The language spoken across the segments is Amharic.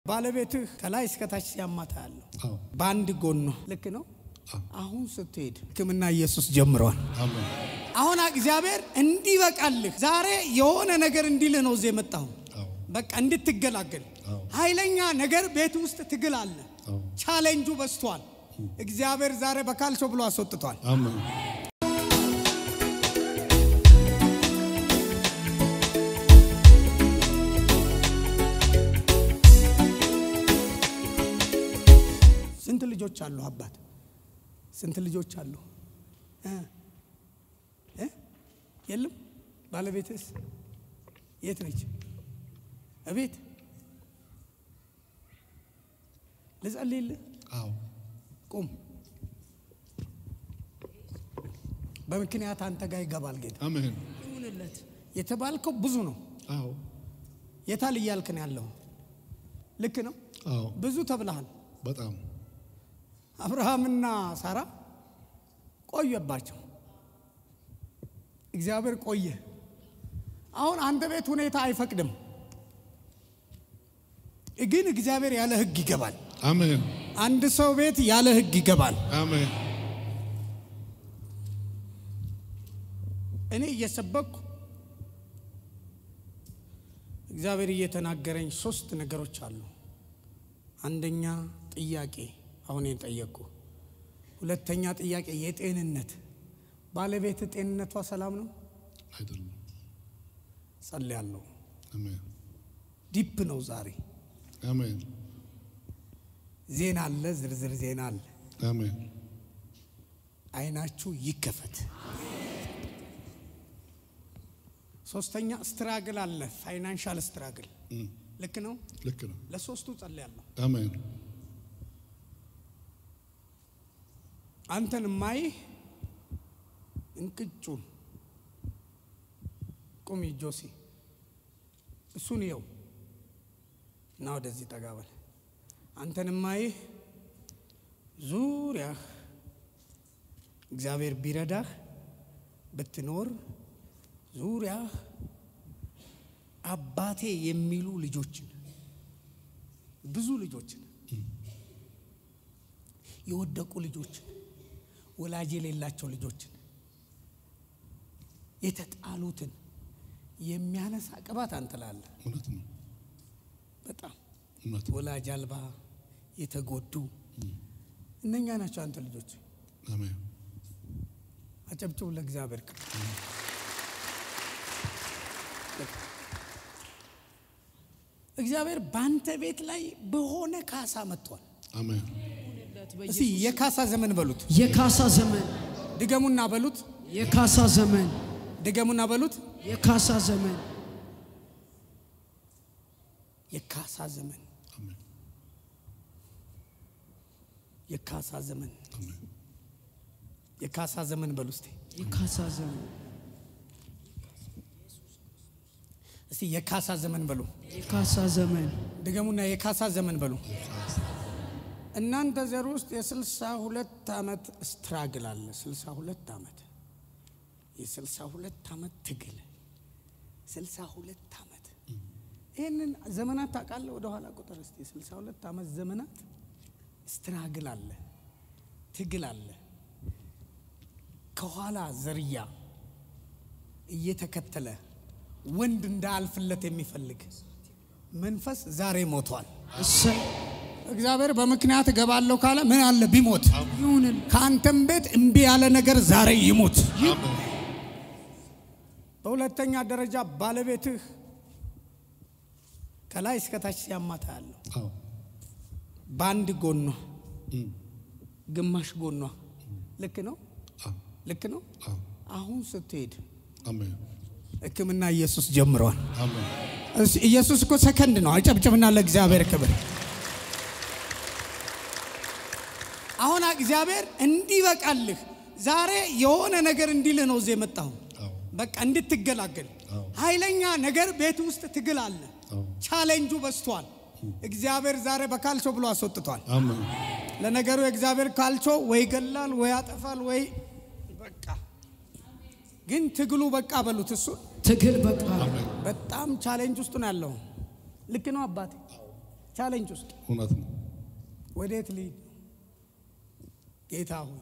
ባለቤትህ ከላይ እስከታች ሲያማታ ያለው አዎ በአንድ ጎኗ ልክ ነው። አዎ። አሁን ስትሄድ ሕክምና ኢየሱስ ጀምሯል። አሜን አሁን እግዚአብሔር እንዲበቃልህ ዛሬ የሆነ ነገር እንዲልህ ነው እዚህ የመጣሁ። አዎ በቃ እንድትገላገል አዎ። ኃይለኛ ነገር ቤት ውስጥ ትግል አለ። አዎ ቻሌንጁ በዝቷል። እግዚአብሔር ዛሬ በካልቾ ብሎ አስወጥቷል። አሜን ስንት ልጆች አሉ? አባት ስንት ልጆች አሉ? እ? እ? የለም። ባለቤትስ የት ነች? እቤት ልጸልይልህ? አዎ ቁም። በምክንያት አንተ ጋር ይገባል ጌታ። አሜን ይሁንለት። የተባልከው ብዙ ነው። አዎ የታል እያልክ ነው ያለው? ልክ ነው። አዎ ብዙ ተብለሃል። በጣም አብርሃምና ሳራ ቆየባቸው። እግዚአብሔር ቆየ። አሁን አንተ ቤት ሁኔታ አይፈቅድም፣ ግን እግዚአብሔር ያለ ሕግ ይገባል። አሜን አንድ ሰው ቤት ያለ ሕግ ይገባል። አሜን እኔ እየሰበኩ እግዚአብሔር እየተናገረኝ ሶስት ነገሮች አሉ። አንደኛ ጥያቄ አሁን የጠየቅኩ፣ ሁለተኛ ጥያቄ የጤንነት ባለቤት ጤንነቷ ሰላም ነው? አይደለም ጸልያለሁ። አሜን ዲፕ ነው ዛሬ አሜን ዜና አለ፣ ዝርዝር ዜና አለ። አሜን አይናችሁ ይከፈት። ሶስተኛ ስትራግል አለ፣ ፋይናንሻል ስትራግል እም፣ ልክ ነው። ልክ ነው ለሶስቱ ጸልያለሁ። አሜን አንተን ማይህ እንቅጩን ቁሚ ጆሲ እሱን ይኸው እና ወደዚህ ጠጋበል አንተን ማይህ ዙሪያህ እግዚአብሔር ቢረዳህ ብትኖር ዙሪያህ አባቴ የሚሉ ልጆችን ብዙ ልጆችን የወደቁ ልጆችን ወላጅ የሌላቸው ልጆችን የተጣሉትን የሚያነሳ ቅባት አንጥላለ። እውነት ነው በጣም እውነት ወላጅ አልባ የተጎዱ እነኛ ናቸው አንተ ልጆች። አሜን አጨብጭቡ ለእግዚአብሔር ክብር። እግዚአብሔር በአንተ ቤት ላይ በሆነ ካሳ መጥቷል። አሜን እስቲ የካሳ ዘመን በሉት፣ የካሳ ዘመን ድገሙና በሉት፣ የካሳ ዘመን ድገሙና በሉት። የካሳ ዘመን የካሳ ዘመን አሜን የካሳ ዘመን አሜን የካሳ ዘመን በሉ እስቲ የካሳ ዘመን እስቲ የካሳ ዘመን በሉ የካሳ ዘመን ድገሙና የካሳ ዘመን በሉ። እናንተ ዘር ውስጥ የስልሳ ሁለት ዓመት ስትራግል አለ። ስልሳ ሁለት ዓመት የስልሳ ሁለት ዓመት ትግል ስልሳ ሁለት ዓመት ይህንን ዘመናት ታውቃለህ? ወደኋላ ቁጥር እስቲ የስልሳ ሁለት ዓመት ዘመናት ስትራግል አለ፣ ትግል አለ። ከኋላ ዘርያ እየተከተለ ወንድ እንዳያልፍለት የሚፈልግ መንፈስ ዛሬ ሞቷል። እሰይ እግዚአብሔር በምክንያት እገባለሁ ካለ ምን አለ ቢሞት፣ ይሁንን ከአንተም ቤት እምቢ ያለ ነገር ዛሬ ይሙት። አሜን በሁለተኛ ደረጃ ባለቤትህ ከላይ እስከታች ሲያማታ ያለው አዎ በአንድ ጎኗ እም፣ ግማሽ ጎኗ ልክ ነው፣ አዎ ልክ ነው። አዎ አሁን ስትሄድ አሜን ሕክምና ኢየሱስ ጀምሯል። አሜን እስ- ኢየሱስ እኮ ሰከንድ ነው። አጨብጭብና ለእግዚአብሔር ክብር። አሁን እግዚአብሔር እንዲበቃልህ ዛሬ የሆነ ነገር እንዲልህ ነው እዚህ የመጣሁ። አዎ በቃ እንድትገላገል አዎ። ኃይለኛ ነገር ቤት ውስጥ ትግል አለ። አዎ ቻሌንጁ በዝቷል። እግዚአብሔር ዛሬ በካልቾ ብሎ አስወጥቷል። አሜን ለነገሩ የእግዚአብሔር ካልቾ ወይ ይገላል ወይ ያጠፋል ወይ በቃ ግን ትግሉ በቃ በሉት እሱ ትግል በቃ አሜን በጣም ቻሌንጅ ውስጥ ነው ያለው። ልክ ነው አባቴ። ቻሌንጅ ውስጥ እውነት ነው። ወዴት ልሂድ ነው? ጌታ ሆይ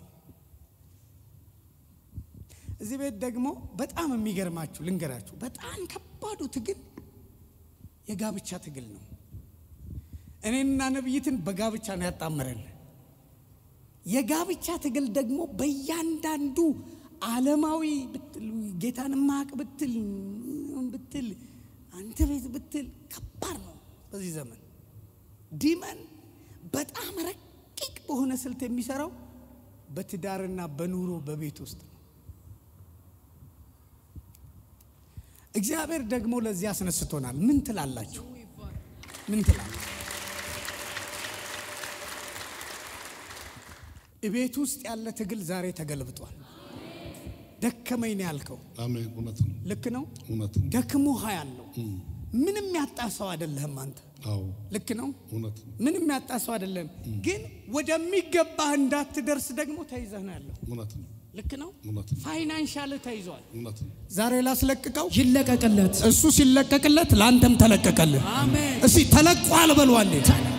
እዚህ ቤት ደግሞ በጣም የሚገርማችሁ ልንገራችሁ፣ በጣም ከባዱ ትግል የጋብቻ ትግል ነው። እኔና ነብይትን በጋብቻ ነው ያጣመረን። የጋብቻ ትግል ደግሞ በእያንዳንዱ ዓለማዊ ብትል ጌታን ማቅ ብትል ብትል አንተ ቤት ብትል ከባድ ነው። በዚህ ዘመን ዲመን በጣም ረቂቅ በሆነ ስልት የሚሰራው በትዳርና በኑሮ በቤት ውስጥ ነው። እግዚአብሔር ደግሞ ለዚህ አስነስቶናል። ምን ትላላችሁ? ምን ትላላችሁ? ቤት ውስጥ ያለ ትግል ዛሬ ተገልብጧል። ደከመኝ ነው ያልከው አሜን። እውነት ነው። ልክ ነው። እውነት ነው። ደክሞህ ያለው ምንም ያጣ ሰው አይደለህም አንተ። አዎ ልክ ነው። እውነት ነው። ምንም ያጣ ሰው አይደለም። ግን ወደሚገባህ እንዳትደርስ ደግሞ ተይዘህ ነው ያለው። እውነት ነው። ልክ ነው። እውነት ነው። ፋይናንሻል ተይዟል። እውነት ነው። ዛሬ ላስለቅቀው ይለቀቅለት። እሱ ሲለቀቅለት ለአንተም ተለቀቀልህ። አሜን። እስቲ ተለቋል በሉ አንዴ።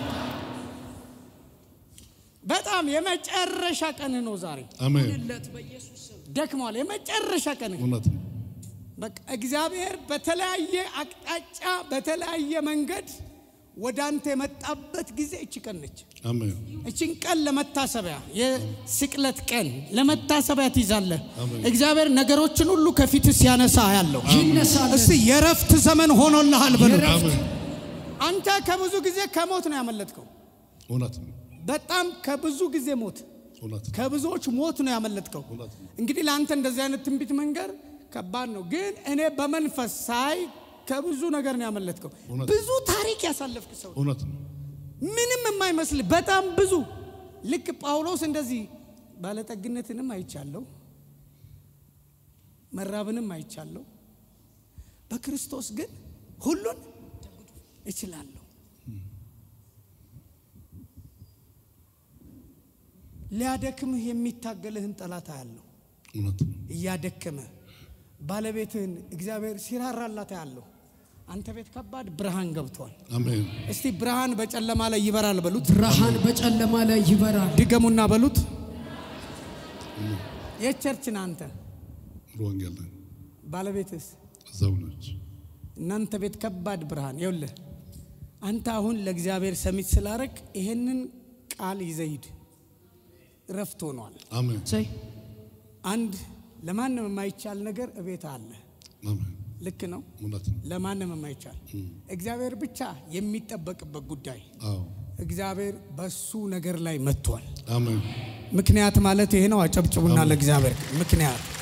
በጣም የመጨረሻ ቀንህ ነው ዛሬ። አሜን። ለት በኢየሱስ ስም ደክሟል። የመጨረሻ ቀንህ እውነት ነው። በቃ እግዚአብሔር በተለያየ አቅጣጫ በተለያየ መንገድ ወደ አንተ የመጣበት ጊዜ እች ቀን ነች። አሜን። እችን ቀን ለመታሰቢያ የስቅለት ቀን ለመታሰቢያ ትይዛለህ። አሜን። እግዚአብሔር ነገሮችን ሁሉ ከፊት ሲያነሳ ያለው ይነሳል። እስቲ የረፍት ዘመን ሆኖልሃል በሉ። አሜን። አንተ ከብዙ ጊዜ ከሞት ነው ያመለጥከው። እውነት ነው። በጣም ከብዙ ጊዜ ሞት እውነት ነው። ከብዙዎች ሞት ነው ያመለጥከው። እውነት ነው። እንግዲህ ለአንተ እንደዚህ አይነት ትንቢት መንገር ከባድ ነው፣ ግን እኔ በመንፈስ ሳይ ከብዙ ነገር ነው ያመለጥከው። እውነት። ብዙ ታሪክ ያሳለፍክ ሰው እውነት ነው። ምንም የማይመስል በጣም ብዙ ልክ ጳውሎስ እንደዚህ ባለጠግነትንም አይቻለሁ፣ መራብንም አይቻለሁ፣ በክርስቶስ ግን ሁሉን እችላለሁ። ሊያደክምህ የሚታገልህን ጠላት አያለሁ። እውነት ነው። እያደከመ ባለቤትህን እግዚአብሔር ሲራራላት አያለሁ። አንተ ቤት ከባድ ብርሃን ገብቷል። አሜን። እስቲ ብርሃን በጨለማ ላይ ይበራል በሉት። ብርሃን በጨለማ ላይ ይበራል። ድገሙና በሉት። የቸርችን አንተ ሙሉ ወንጌል ላይ ባለቤትስ እዛው ነች። እናንተ ቤት ከባድ ብርሃን ይውልህ። አንተ አሁን ለእግዚአብሔር ሰሚት ስላረግ ይሄንን ቃል ይዘሂድ ረፍት ሆኗል። አሜን። ሰይ አንድ ለማንም የማይቻል ነገር እቤት አለ። አሜን። ልክ ነው። እውነት ነው። ለማንም የማይቻል እግዚአብሔር ብቻ የሚጠበቅበት ጉዳይ አዎ እግዚአብሔር በሱ ነገር ላይ መጥቷል። አሜን። ምክንያት ማለት ይሄ ነው። አጨብጭቡና ለእግዚአብሔር ምክንያት